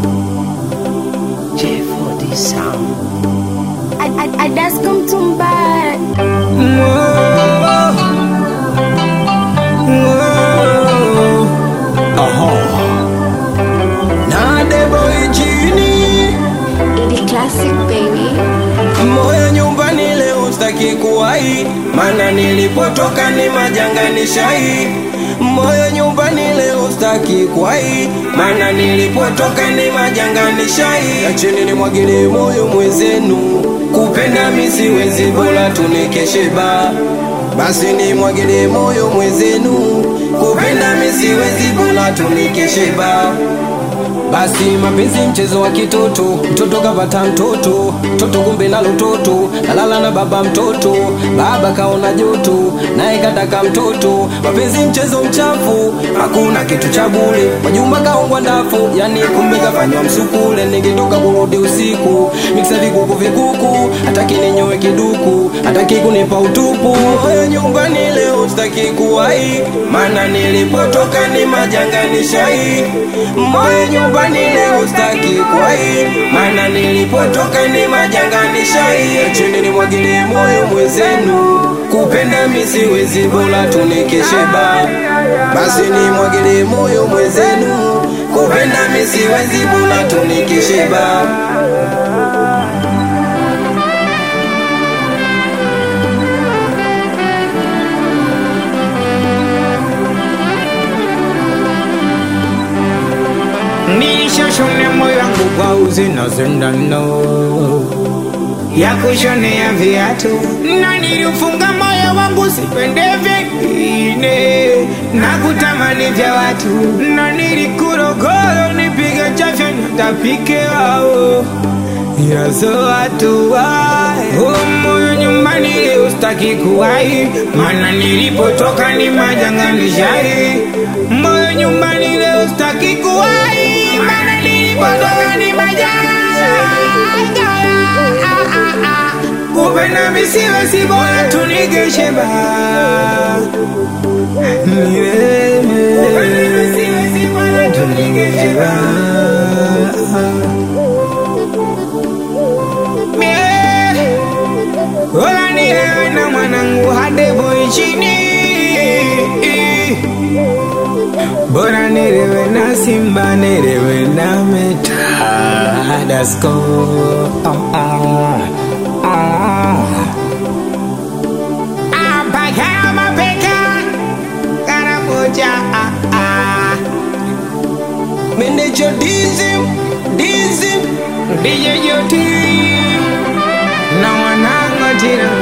J4D sound. Adasko Mtumba Na debo ichini Idi Classic baby moyo nyumbani leo staki kuwai, mana nilipotoka ni majanga ni shai. Moyo nyumbani leo staki kuwai, mana nilipotoka ni majanga ni shai. Acheni nimwagilie moyo mwezenu, kupenda mi siwezi, bora tunikeshe ba basi nimwagilie moyo mwezenu, kupenda mi siwezi, bora tunikeshe ba basi mapenzi mchezo wa kitoto, mtoto kapata mtoto, mtoto kumbe nalo toto, kalala na baba mtoto, baba kaona joto, naye kataka mtoto. Mapenzi mchezo mchafu, hakuna kitu cha bure, majumba kaongwa ndafu, yani kumbe kafanywa msukule. Ningetoka kurudi usiku, miksa vikuku vikuku, hataki ninyoe kiduku, hataki kunipa utupu. Moyo nyumbani leo sitaki kuwai, maana nilipotoka ni majanga ni shai. Moyo nyumbani leo sitaki kuwai, maana nilipotoka ni majanga ni shai. Acheni nimwagilie moyo mwezenu, kupenda mi siwezi, bora tunikeshe ba basi nimwagilie moyo mwezenu, kupenda mi siwezi, bora tunikeshe ba Nilishoshone moyo wangu kwa uzi na sindano ya kushonea viatu, na niliufunga moyo wangu sipende vingine na kutamani vya watu, na nilikurogoro nipige chafya natapike wao yazo watu wae oh, moyo nyumbani leo staki kuwai, mana nilipotoka ni majanga ni shai. Moyo nyumbani leo staki kuwai, mana nilipotoka ni majanga kupenda misiwe si bora tunigeshe ba Kupenda misiwe si bora tunigeshe ba Mie, Ola nilewe na mwanangu hade boy chini Bora nilewe na simba nilewe na meta Dasko oh, oh, oh. Apaka mapeka Karamoja ah, ah. Meneja dizim, dizim DJ Joti na wanangu tena